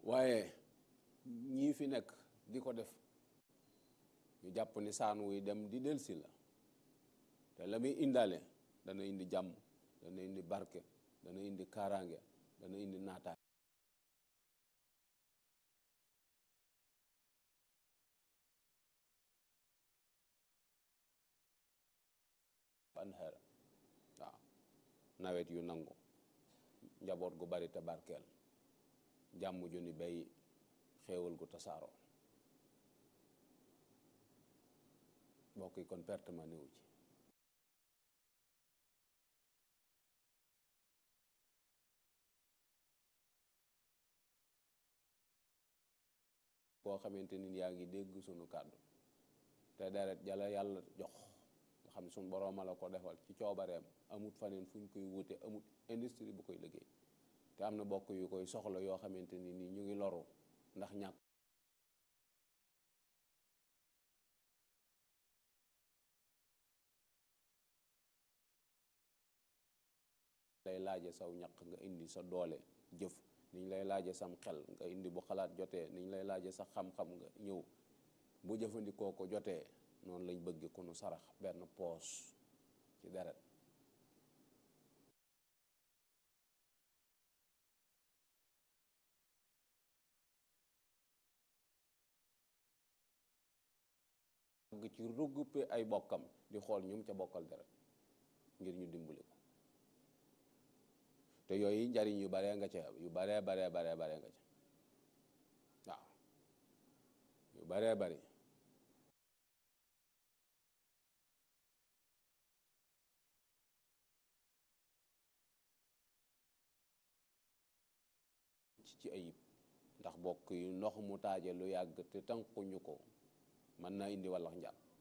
waaye ñii fi nekk di ko def ñu jàpp ni saan wuy dem di delsi la te la muy indaale dana indi jàmm dana indi barke dana indi kaaraange dana indi naataay anhara waaw nawet yu nangu njaboot gu bari te barkeel jàmm ju ni bay xéewal gu tasaaroo mbokk yi kon perte ma néew ci boo xamante ni yaa ngi dégg sunu kàddu te deret jala yàlla jox nga xam ne sunu borooma la ko defal ci coobareem amut faneen fu ñu koy wute amut industrie bu koy liggéey te am na bokk yu koy soxla yoo xamante ni nii ñu ngi loru ndax ñàkk lay laaje saw ñaq nga indi sa doole jëf niñ lay laaje sam xel nga indi bu xalaat jotee niñ lay laaje sa xam-xam nga ñëw bu jëfandikoo ko jotee noonu lañ bëgg ku nu sarax benn poos ci deret bëgg ci regroupé ay bokkam di xool ñum ca bokkal deret ngir ñu dimbali ko te yooyu njariñ yu baree nga ca yu baree baree baree baree nga ca waaw yu baree bari ci ayib ndax bokk yi ndox mu taaje lu yàgg te tànkuñu ko mën naa indi wallax njàpp